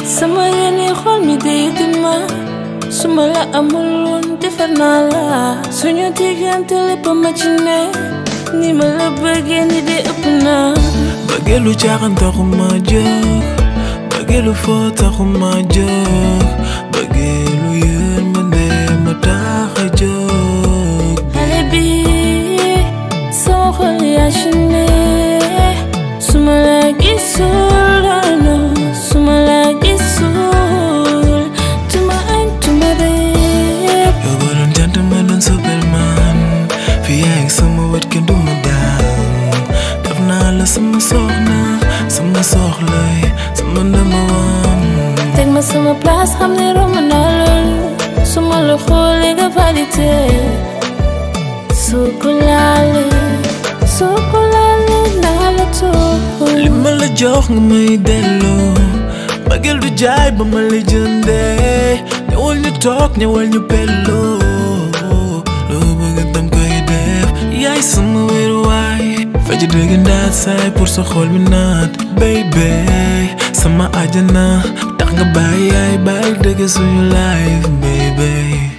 sama yéene xol mi day dima su ma la amul woon defar naa la suñu diggante lépp ma ci ne ni ma la bëggee ni de ëpp naa bëggeelu caaxaan taxuma jóg bëggeelu foo taxuma jóg bëggeelu yërmande ma tax a jóg xale bi sama xol yaa ci ne su ma la gisul no su ma la gisul tuma añ tuma reer yow ba doon jant ma doon superman fi yaa ngi sama wet kenn du ma daan def naa la sama soxna sama soxlay sama ndama wam teg ma sama place xam ne romb naa loolu su ma la xoolee nga validé soo ko laalee soo ko laalee naa la toog li ma la jox nga may delloo bëggeel du jaay ba ma la jëndee ñëwal ñu toog ñëwal ñu pelloo loo bëgg dam koy def yaay sama wéeruwaay faj dëgg ndaat saay pour sa xol mi naat baby sama àjjana tax nga bàyyi yaay bàyyi dëgg suñu life baby